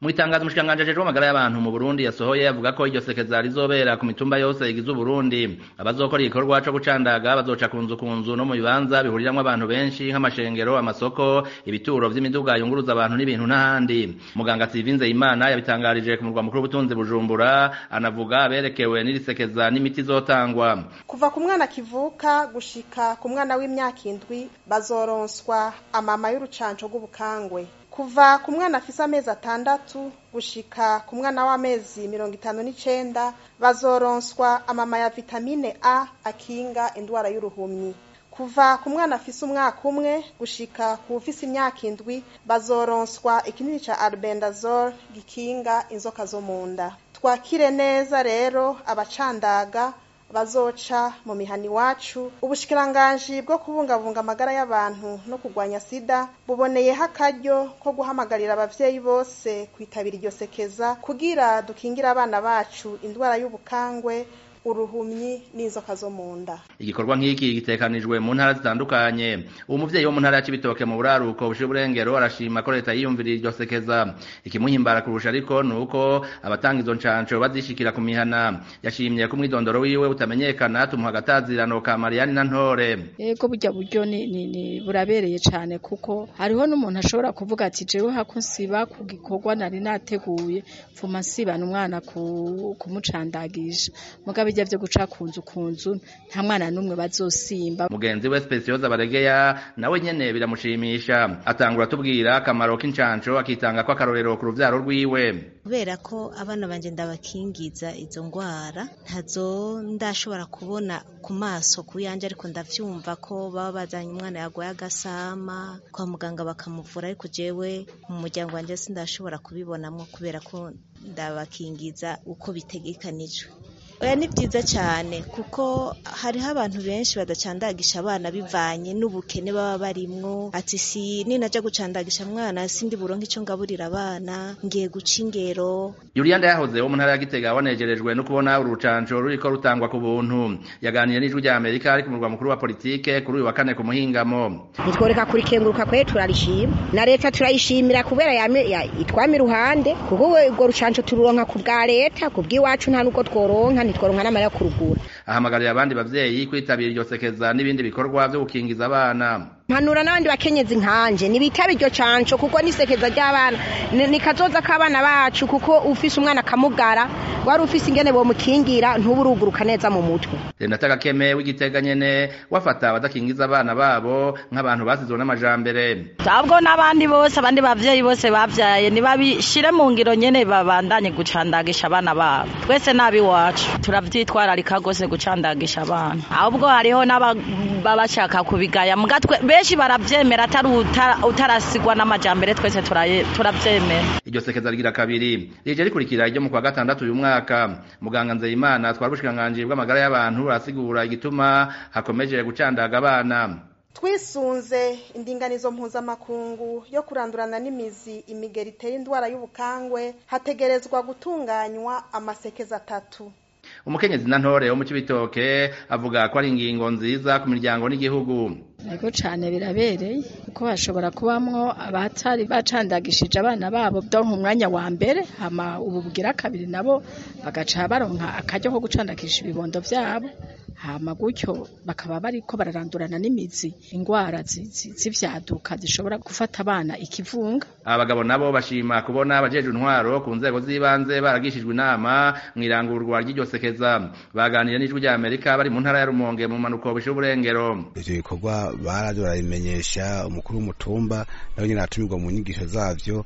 mu itangazo umushikiranganji ajejwe amagara y'abantu mu Burundi yasohoye avuga ko iryo sekeza rizobera ku mitumba yose igize Uburundi abazokora igikorwa co gucandaga bazoca ku nzu ku nzu no mu bibanza bihuriramwo abantu benshi nk'amashengero amasoko ibituro vy'imiduga yunguruza abantu n'ibintu n'ahandi muganga Sivinze Imana yabitangarije ku murwa mukuru w'ubutunzi Bujumbura anavuga aberekewe n'irisekeza n'imiti izotangwa kuva ku mwana kivuka gushika ku mwana w'imyaka indwi bazoronswa amama y'urucanco rw'ubukangwe kuva ku mwana afise amezi atandatu gushika ku mwana w'amezi mirongo itanu n'icenda bazoronswa amama ya vitamine a akinga indwara y'uruhumyi kuva ku mwana afise umwaka umwe gushika ku ufise imyaka indwi bazoronswa ikinini ca albendazole gikinga inzoka zo mu nda twakire neza rero abacandaga bazoca mu mihani iwacu ubushikiranganji bwo kubungabunga amagara y'abantu no kurwanya sida buboneyeho akaryo ko guhamagarira abavyeyi bose kwitabira iryo sekeza kugira dukingire abana bacu indwara y'ubukangwe uruhumyi n'inzoka zo mu nda igikorwa nk'iki gitekanijwe mu ntara zitandukanye uwo muvyeyi wo mu ntara ya Cibitoke mu buraruko bushira uburengero arashima ko leta yiyumviriye iryo sekeza ikimuhimbara kurusha ariko ni uko abatanga izo ncanco bazishikira ku mihana yashimye ko umwidondoro wiwe utamenyekana tumuha agatazirano ka Mariani na Ntore yego burya buryo ni, ni, ni burabereye cane kuko hariho n'umuntu ashobora kuvuga ati jewe hako nsiba ku gikorwa nari nateguye mfuma nsibana umwana kumucandagisha mugabe bijya vyo guca kunzu kunzu nta mwana numwe bazosimba mugenzi we Specioza Baregeya nawe nyene biramushimisha atangura tubwira akamaro k'incanco akitanga ko akarorero ku ruvyaro rwiwe kubera ko abana banje ndabakingiza izo ngwara ntazo ndashobora kubona ku maso ku yanje ariko ndavyumva ko baba bazanye umwana yagwaye agasama kwa muganga bakamuvura ariko jewe mu muryango wanje sindashobora kubibonamwo kubera ko ndabakingiza uko bitegekanijwe oya ni byiza cyane kuko hariho abantu benshi badacandagisha abana bivanye n'ubukene baba barimwo ati si ninaja gucandagisha mwana sindi buronke ico ngaburira abana ngiye guca ingero Juliana yahoze wo mu ntara ya Gitega wanejerejwe no kubona urucanco ruriko rutangwa ku buntu yaganiye n'ijwi rya Amerika ari ku murwa mukuru wa politike kuri uyu wa kane ku muhingamo nitworeka kurikenguruka kwe turarishima na leta turayishimira kubera itwama iruhande kuko urwo rucanco tururonka ku bwa leta ku bw'iwacu nta nuko tworonka ntitworonka n'amara yo kurugura ahamagarira abandi bavyeyi kwitabira iryo sekeza n'ibindi bikorwa vyo gukingiza abana mpanura n'abandi bakenyezi nkanje nibitaba iryo canco kuko nisekeza ry'abana ni kazoza k'abana bacu kuko ufise umwana akamugara wari ufise ingene bomukingira ntuburuguruka neza mu mutwe Renata Gakeme w'igitega nyene wafata abadakingiza abana babo nk'abantu basizwe n'amajambere ahubwo n'abandi bose abandi bavyeyi bose bavyaye nibabishire mu ngiro nyene babandanye gucandagisha abana babo twese nabi wacu turavyitwararika gose gucandagisha abana ahubwo hariho n'ababa bashaka kubigaya mugatwe benshi baravyemera atari utarasigwa n'amajambere twese turavyemera iryo sekeza rigira kabiri rije rikurikira iryo mu kwa gatandatu uyu mwaka muganga nzeyimana twari ubushikiranganji bw'amagara y'abantu arasigura igituma hakomeje gucandaga abana twisunze indinganizo mpuzamakungu yo kurandurana n'imizi imigeri itera indwara y'ubukangwe hategerezwa gutunganywa amasekeza atatu umukenyezi na ntore wo mu cibitoke avuga ko ari ingingo nziza ku miryango n'igihugu Ego cane birabereye kuko hashobora kubamwo abatari bacandagishije abana babo donka umwanya wa mbere hama ubu bugira kabiri nabo bagaca baronka akaryo ko gucandagisha ibibondo vyabo hama gutyo bakaba bariko bararandurana n'imizi ingwara z'ivyaduka zishobora gufata abana ikivunga abagabo nabo bashima kubona abajejwe intwaro ku nzego z'ibanze baragishijwe inama mw'irangurwa ry'iryo sekeza baganiriye n'ijwi rya Amerika bari mu ntara ya Rumonge mu manuko bishira uburengero ivyo bikorwa baraje barabimenyesha umukuru w'umutumba nawe nyene aratumirwa mu nyigisho zavyo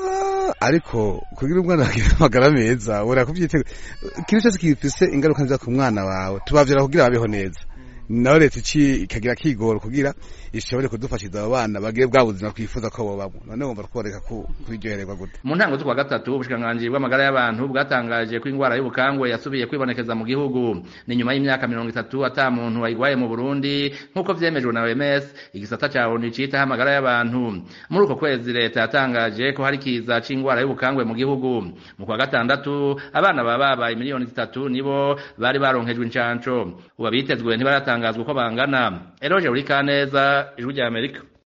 ariko kugira umwana agire amagara meza wera kuvyitega ikintu cyose gifise ingaruka nziza ku mwana wawe tubavyara kugira babeho neza nawe leta iki ikagira kigoro kugira ishobore kudufashiza abo bana bagire bwa buzima twifuza ko bobamwo none wumva tworeka kwiryohererwa gute mu ntango z'ukwa gatatu ubushikiranganji bw'amagara y'abantu bwatangaje ko ingwara y'ubukangwe yasubiye kwibonekeza mu gihugu ni nyuma y'imyaka mirongo itatu ata muntu wayigwaye mu burundi nk'uko vyemejwe na oms igisata ca onu citaho amagara y'abantu muri uko kwezi leta yatangaje ko hari kiza c'ingwara y'ubukangwe mu gihugu mu kwa gatandatu abana baba babaye miliyoni zitatu nibo bari baronkejwe incanco ubu abitezwe ntibaratangazwa uko bangana eroje uri kaneza ijwi rya amerika